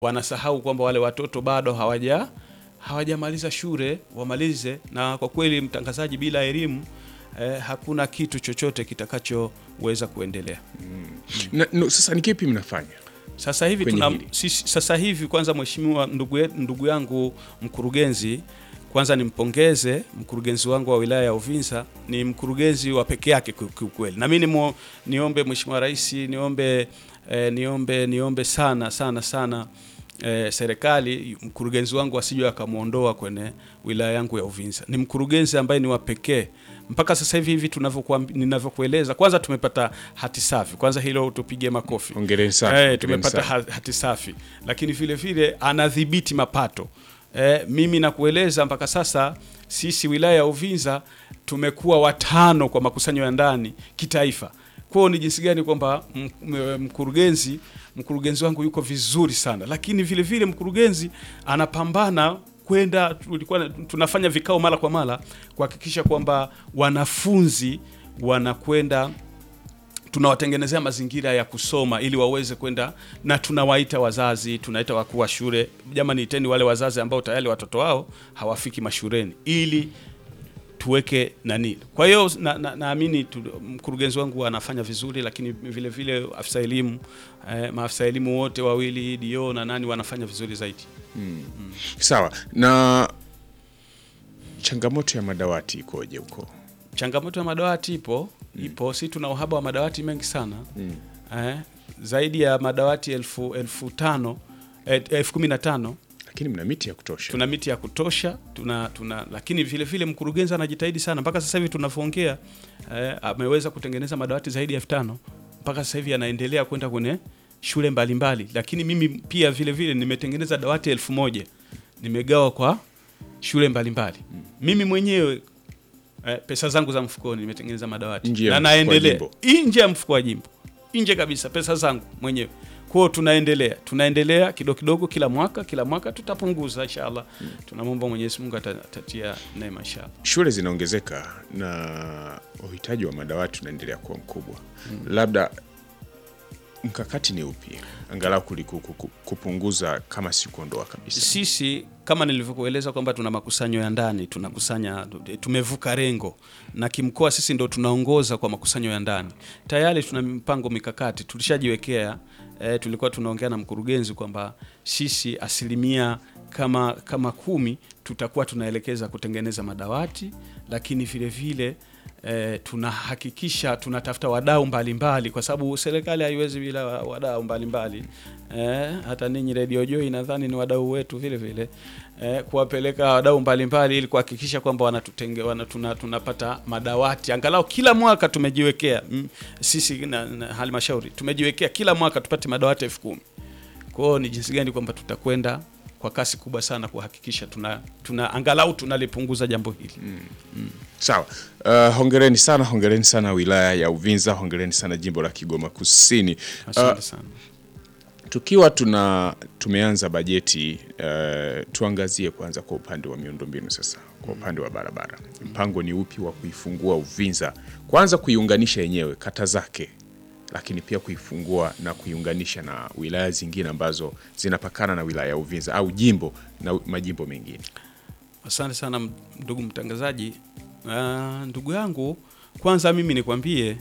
wanasahau kwamba wale watoto bado hawaja hawajamaliza shule wamalize. Na kwa kweli, mtangazaji, bila elimu eh, hakuna kitu chochote kitakachoweza kuendelea. Na, no, sasa ni kipi mnafanya? Sasa hivi Kwenye tuna, hili. sisi, sasa hivi kwanza, mheshimiwa ndugu, ye- ndugu yangu mkurugenzi, kwanza nimpongeze mkurugenzi wangu wa wilaya ya Uvinza, ni mkurugenzi wa peke yake ki- kiukweli, na mimi nimo- niombe mheshimiwa rais, niombe eh, niombe niombe sana sana sana eh, serikali mkurugenzi wangu asije akamwondoa kwenye wilaya yangu ya Uvinza. Ni mkurugenzi ambaye ni wa pekee mpaka sasa hivi hivi tunavyokuambi- ninavyokueleza. Kwanza tumepata hati safi, kwanza hilo tupige makofi. Hongereni sana. Eh, hongereni tumepata sana. ha- hati safi, lakini vile vile anadhibiti mapato. Eh, mimi nakueleza mpaka sasa sisi wilaya ya Uvinza tumekuwa watano kwa makusanyo ya ndani kitaifa. Kwao ni jinsi gani kwamba m- m- mkurugenzi mkurugenzi wangu yuko vizuri sana, lakini vile vile mkurugenzi anapambana kwenda, tulikuwa tunafanya vikao mara kwa mara kuhakikisha kwamba wanafunzi wanakwenda tunawatengenezea mazingira ya kusoma ili waweze kwenda, na tunawaita wazazi, tunaita wakuu wa shule, jamani, iteni wale wazazi ambao tayari watoto wao hawafiki mashuleni ili tuweke nani. Kwa hiyo naamini na, naamini tu- mkurugenzi wangu anafanya vizuri, lakini vile vile afisa elimu eh, maafisa elimu wote wawili dio na nani wanafanya vizuri zaidi. Sawa. Na changamoto ya madawati ikoje huko? Changamoto ya madawati ipo ipo, si tuna uhaba wa madawati mengi sana eh, zaidi ya madawati elfu, elfu tano eh, elfu kumi na tano Lakini mna miti ya kutosha. tuna miti ya kutosha tuna, tuna lakini vile vile mkurugenzi anajitahidi sana mpaka sasa hivi tunavyoongea eh, ameweza kutengeneza madawati zaidi ya elfu tano mpaka sasa hivi anaendelea kwenda kwenye shule mbalimbali mbali. Lakini mimi pia vile vile nimetengeneza dawati elfu moja nimegawa kwa shule mbalimbali mbali. Mimi mwenyewe eh, pesa zangu za mfukoni nimetengeneza madawati Nje ya na mfuko wa naendelea jimbo. nje ya mfuko wa jimbo nje kabisa, pesa zangu mwenyewe. Kwao tunaendelea tunaendelea kidogo kidogo, kila mwaka kila mwaka tutapunguza inshallah. Tunamwomba Mwenyezi Mungu ata- atatia neema inshallah. Shule zinaongezeka na uhitaji wa madawati unaendelea kuwa mkubwa. Labda mkakati ni upi angalau kuliku- ku- kupunguza kama si kuondoa kabisa? Sisi kama nilivyokueleza kwamba tuna makusanyo ya ndani, tunakusanya, tumevuka rengo na kimkoa sisi ndo tunaongoza kwa makusanyo ya ndani. Tayari tuna mipango mikakati tulishajiwekea. E, tulikuwa tunaongea na mkurugenzi kwamba sisi asilimia kama kama kumi tutakuwa tunaelekeza kutengeneza madawati, lakini vile vile e, tunahakikisha tunatafuta wadau mbalimbali, kwa sababu serikali haiwezi bila wa- wadau mbalimbali e, hata ninyi Radio Joy nadhani ni wadau wetu vile vile e, kuwapeleka wadau mbalimbali ili kuhakikisha kwamba wanatutenge wana, tuna, tunapata madawati angalau kila mwaka tumejiwekea mm, sisi na, na halmashauri tumejiwekea kila mwaka tupate madawati elfu kumi. Kwa hiyo ni jinsi gani kwamba tutakwenda kwa kasi kubwa sana kuhakikisha tuna, tuna angalau tunalipunguza jambo hili Sawa. Uh, hongereni sana, hongereni sana wilaya ya Uvinza, hongereni sana jimbo la Kigoma Kusini. Asante Uh, sana. tukiwa tuna tumeanza bajeti uh, tuangazie kwanza kwa upande wa miundombinu sasa, kwa upande wa barabara, mpango ni upi wa kuifungua Uvinza, kwanza kuiunganisha yenyewe kata zake, lakini pia kuifungua na kuiunganisha na wilaya zingine ambazo zinapakana na wilaya ya Uvinza au jimbo na majimbo mengine. Asante sana m- ndugu mtangazaji. Ah, ndugu yangu, kwanza mimi nikwambie,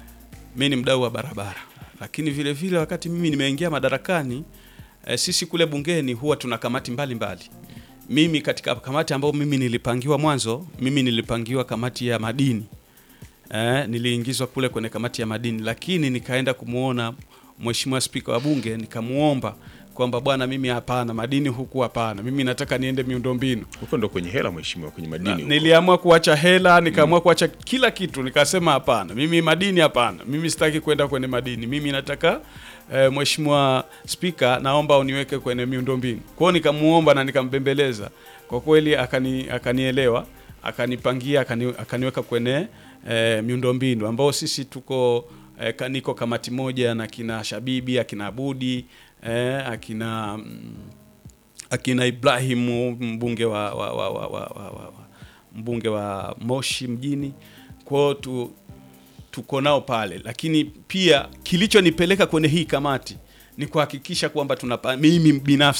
mi ni mdau wa barabara, lakini vile vile wakati mimi nimeingia madarakani eh, sisi kule bungeni huwa tuna kamati mbalimbali mbali. Mimi katika kamati ambayo mimi nilipangiwa mwanzo, mimi nilipangiwa kamati ya madini eh, niliingizwa kule kwenye kamati ya madini, lakini nikaenda kumwona mheshimiwa spika wa bunge nikamuomba kwamba bwana, mimi hapana, madini huku hapana, mimi nataka niende miundombinu. Huko ndo kwenye hela mheshimiwa, kwenye madini huko. Niliamua kuacha hela, nikaamua kuacha kila kitu, nikasema hapana, mimi madini hapana, mimi sitaki kwenda kwenye madini, mimi nataka eh, mheshimiwa spika, naomba uniweke kwenye miundombinu. Kwa hiyo nikamuomba na nikambembeleza, kwa kweli akani, akanielewa akanipangia akani, akaniweka kwenye eh, miundombinu ambao sisi tuko eh, ka- niko kamati moja na kina Shabibi akina Abudi eh, akina mm, akina Ibrahimu mbunge wa, wa, wa, wa, wa, wa, wa, wa mbunge wa Moshi mjini kwao tu, tuko nao pale, lakini pia kilichonipeleka kwenye hii kamati ni kuhakikisha kwamba tunapa mimi binafsi